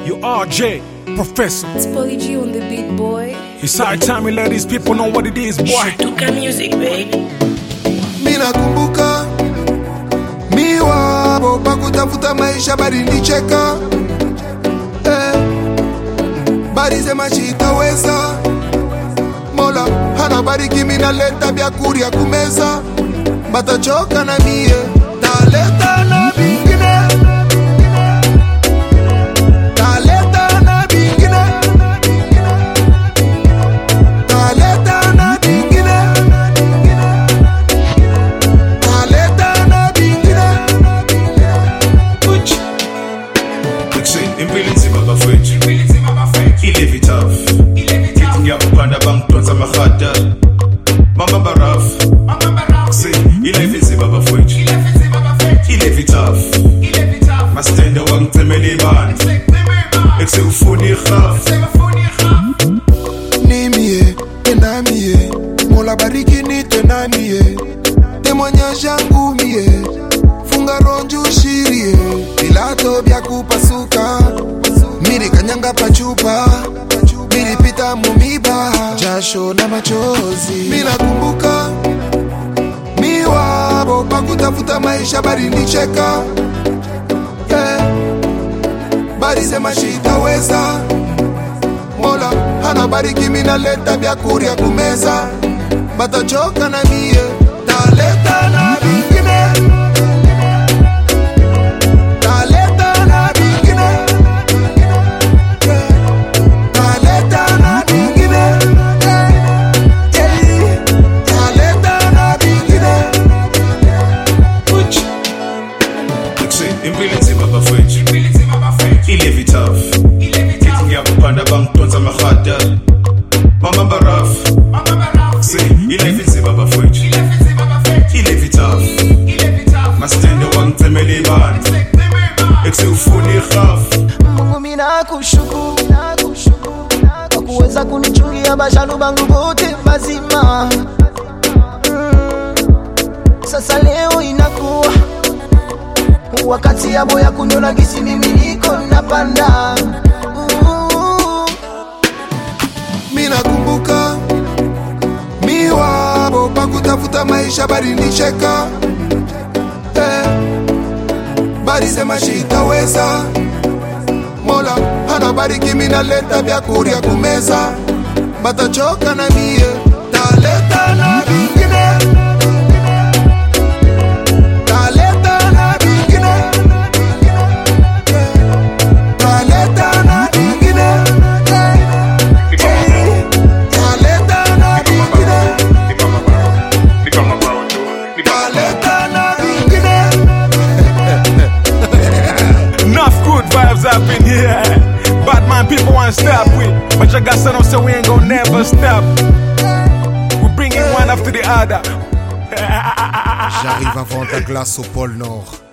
You RJ, Professor. It's Polly G on the beat, boy. It's high time we let these people know what it is, boy. Tuka music baby. mi nakumbuka mi wabo pakutafuta maisha balinicheka eh, balisema chitaweza mola hana bariki minaleta vyakurya kumeza batachoka na mie taleta na vingine taleta na vingine taleta na vingine taleta na vingine Uchi. Kuseni impilo inzima bafowethu ilevi tough ngithi ngiyakupanda bangidonsa amahada bambamba rough kuseni ilife inzima bafowethu ilevi tough mastende wangicemela ibandla ekusewufuna irhaf nimie enamie mola bariki nitenamie témoignage yangu mie funga ronju shirie vilato vya kupasuka milikanyanga pachupa milipita mumiba jasho na machozi minakumbuka miwabo pakutafuta maisha balinicheka eh, balisema shitaweza mola hana bariki minaleta vyakurya kumeza batachoka na mie taleta na vingine taleta na vingine taleta na vingine taleta na vingine Uchi. kuseni impilo inzima bafowethu ilevi tough ngithi ngiyakupanda bangidonsa amahada bambamba rough kuseni ilife inzima bafowethu ilevi tough mastende wangicemela ibandla ekusewufuna irhaf Mungu mina kushukuru kwa kuweza kunichungia bashalu bangu bote mazima. Mm. Sasa leo inakuwa wakati yabo ya kuniona gisi mimi niko napanda. Uh. minakumbuka miwabo pakutafuta maisha balinicheka eh, balisema shitaweza mola hana bariki minaleta vyakurya kumeza batachoka na mie taleta na vingine taleta na vingine taleta na vingine taleta na vingine taleta na vingine Enough good vibes up in here. Bad man, people want to stop with. But you got something so we ain't gonna never stop. We bring it one after the other. J'arrive avant ta glace au pôle Nord.